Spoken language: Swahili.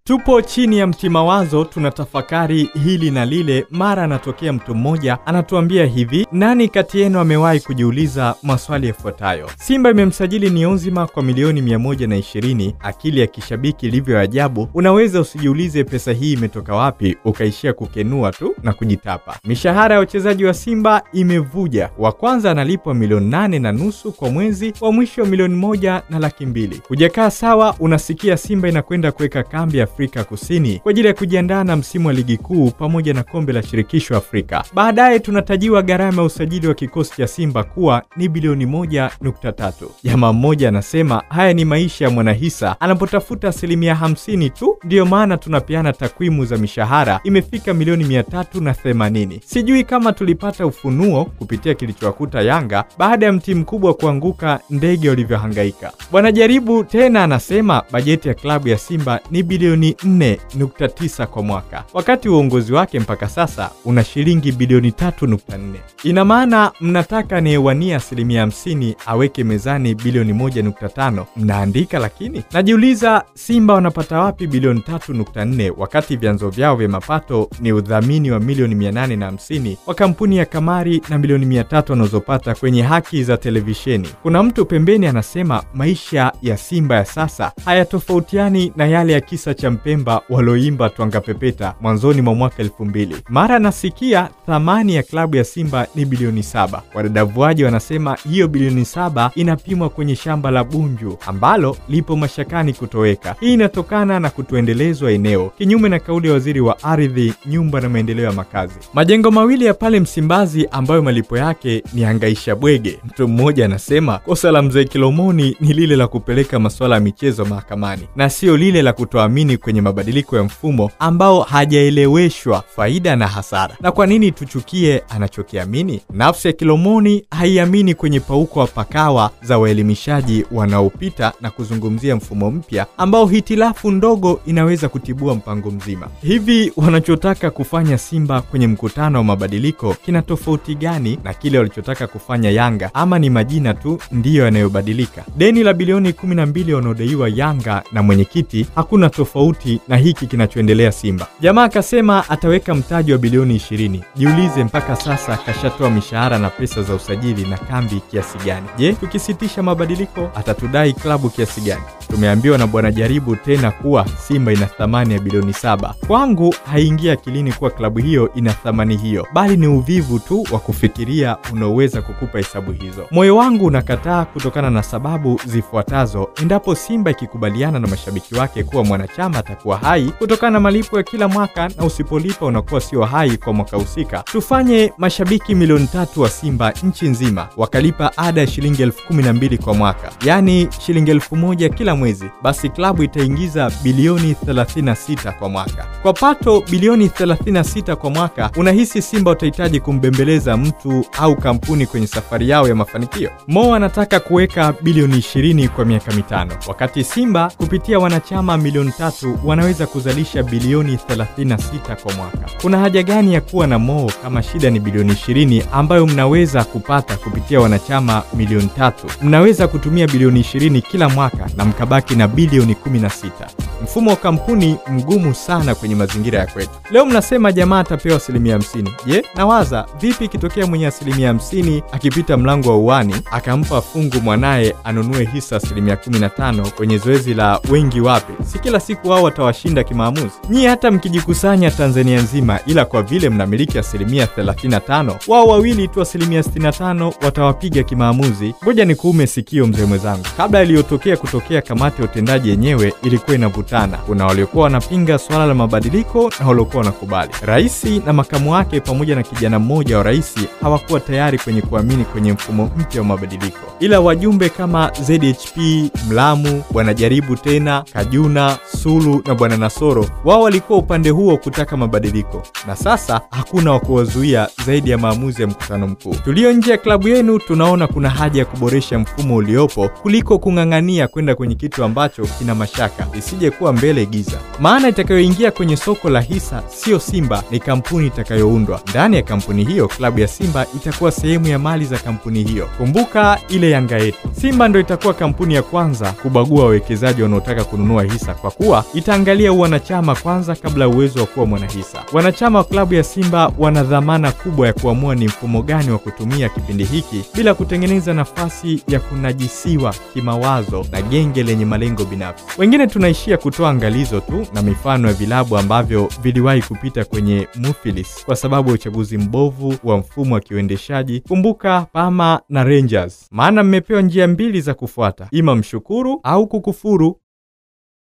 Tupo chini ya mti mawazo, tunatafakari hili na lile. Mara anatokea mtu mmoja anatuambia hivi, nani kati yenu amewahi kujiuliza maswali yafuatayo? Simba imemsajili Niyonzima kwa milioni 120. Akili ya kishabiki ilivyo ajabu, unaweza usijiulize pesa hii imetoka wapi, ukaishia kukenua tu na kujitapa. Mishahara ya wachezaji wa Simba imevuja. Wa kwanza analipwa milioni nane na nusu kwa mwezi, wa mwisho milioni moja na laki mbili. Hujakaa sawa, unasikia Simba inakwenda kuweka kambi Afrika Kusini kwa ajili ya kujiandaa na msimu wa ligi kuu pamoja na kombe la shirikisho Afrika. Baadaye tunatajiwa gharama ya usajili wa kikosi cha Simba kuwa ni bilioni moja nukta tatu. Jamaa mmoja anasema haya ni maisha ya mwanahisa anapotafuta asilimia hamsini tu. Ndiyo maana tunapeana takwimu za mishahara imefika milioni mia tatu na themanini. Sijui kama tulipata ufunuo kupitia kilichowakuta Yanga baada ya mti mkubwa kuanguka, ndege walivyohangaika. Bwana Jaribu tena anasema bajeti ya klabu ya Simba ni bilioni 4.9 kwa mwaka, wakati uongozi wake mpaka sasa una shilingi bilioni 3.4. Ina maana mnataka anayewania asilimia 50 aweke mezani bilioni 1.5. Mnaandika lakini, najiuliza Simba wanapata wapi bilioni 3.4 wakati vyanzo vyao vya mapato ni udhamini wa milioni 850 wa kampuni ya kamari na milioni 300 wanazopata kwenye haki za televisheni. Kuna mtu pembeni anasema maisha ya Simba ya sasa hayatofautiani na yale ya kisa cha Mpemba walioimba Twanga Pepeta mwanzoni mwa mwaka elfu mbili. Mara nasikia thamani ya klabu ya Simba ni bilioni saba. Wadadavuaji wanasema hiyo bilioni saba inapimwa kwenye shamba la Bunju ambalo lipo mashakani kutoweka. Hii inatokana na kutoendelezwa eneo, kinyume na kauli ya waziri wa ardhi, nyumba na maendeleo ya makazi. Majengo mawili ya pale Msimbazi ambayo malipo yake ni hangaisha bwege. Mtu mmoja anasema kosa la mzee Kilomoni ni lile la kupeleka masuala ya michezo mahakamani na sio lile la kutoamini kwenye mabadiliko ya mfumo ambao hajaeleweshwa faida na hasara. Na kwa nini tuchukie anachokiamini? Nafsi ya Kilomoni haiamini kwenye pauko wa pakawa za waelimishaji wanaopita na kuzungumzia mfumo mpya ambao hitilafu ndogo inaweza kutibua mpango mzima. Hivi wanachotaka kufanya Simba kwenye mkutano wa mabadiliko kina tofauti gani na kile walichotaka kufanya Yanga, ama ni majina tu ndiyo yanayobadilika? Deni la bilioni 12 wanaodaiwa Yanga na mwenyekiti hakuna tofauti na hiki kinachoendelea Simba. Jamaa akasema ataweka mtaji wa bilioni 20. Jiulize, mpaka sasa kashatoa mishahara na pesa za usajili na kambi kiasi gani? Je, tukisitisha mabadiliko atatudai klabu kiasi gani? Tumeambiwa na bwana Jaribu tena kuwa Simba ina thamani ya bilioni saba. Kwangu haingia akilini kuwa klabu hiyo ina thamani hiyo, bali ni uvivu tu wa kufikiria unaoweza kukupa hesabu hizo. Moyo wangu unakataa kutokana na sababu zifuatazo. Endapo Simba ikikubaliana na mashabiki wake kuwa mwanachama atakuwa hai kutokana na malipo ya kila mwaka, na usipolipa unakuwa sio hai kwa mwaka husika. Tufanye mashabiki milioni tatu wa Simba nchi nzima wakalipa ada ya shilingi elfu kumi na mbili kwa mwaka, yaani shilingi elfu moja kila mwezi, basi klabu itaingiza bilioni 36 kwa mwaka. Kwa pato bilioni 36 kwa mwaka, unahisi Simba utahitaji kumbembeleza mtu au kampuni kwenye safari yao ya mafanikio? Mo anataka kuweka bilioni 20 kwa miaka mitano, wakati Simba kupitia wanachama milioni tatu wanaweza kuzalisha bilioni 36 kwa mwaka. Kuna haja gani ya kuwa na Mo kama shida ni bilioni 20 ambayo mnaweza kupata kupitia wanachama milioni tatu? Mnaweza kutumia bilioni 20 kila mwaka na mkabaki na bilioni 16. Mfumo wa kampuni mgumu sana kwenye mazingira ya kwetu. Leo mnasema jamaa atapewa asilimia 50. Je, nawaza vipi ikitokea mwenye asilimia 50 akipita mlango wa uani akampa fungu mwanaye anunue hisa asilimia 15 kwenye zoezi la wengi wape? Si kila siku wao watawashinda kimaamuzi? Nyie hata mkijikusanya Tanzania nzima, ila kwa vile mnamiliki asilimia 35, wao wawili tu asilimia 65 watawapiga kimaamuzi. Ngoja ni kuume sikio mzee mwenzangu, kabla iliyotokea kutokea kamati ya utendaji yenyewe ilikuwa inavutana. Kuna waliokuwa wanapinga swala la mabadiliko na waliokuwa wanakubali. Raisi na makamu wake pamoja na kijana mmoja wa raisi hawakuwa tayari kwenye kuamini kwenye mfumo mpya wa mabadiliko, ila wajumbe kama ZHP, Mlamu, bwana Jaribu tena, Kajuna, Sulu na bwana Nasoro, wao walikuwa upande huo kutaka mabadiliko, na sasa hakuna wa kuwazuia zaidi ya maamuzi ya mkutano mkuu. Tulio nje ya klabu yenu tunaona kuna haja ya kuboresha mfumo uliopo kuliko kung'ang'ania kwenda kwenye kitu ambacho kina mashaka, isije kuwa mbele giza. Maana itakayoingia kwenye soko la hisa siyo Simba, ni kampuni itakayoundwa. Ndani ya kampuni hiyo, klabu ya Simba itakuwa sehemu ya mali za kampuni hiyo. Kumbuka ile Yanga yetu, Simba ndo itakuwa kampuni ya kwanza kubagua wawekezaji wanaotaka kununua hisa, kwa kuwa itaangalia uwanachama kwanza kabla ya uwezo wa kuwa mwanahisa. Wanachama wa klabu ya Simba wana dhamana kubwa ya kuamua ni mfumo gani wa kutumia kipindi hiki bila kutengeneza nafasi ya kunajisiwa kimawazo na genge lenye malengo binafsi. Wengine tunaishia kutoa angalizo tu na mifano ya vilabu ambavyo viliwahi kupita kwenye Mufilis kwa sababu ya uchaguzi mbovu wa mfumo wa kiuendeshaji. Kumbuka Pama na Rangers, maana mmepewa njia mbili za kufuata, ima mshukuru au kukufuru.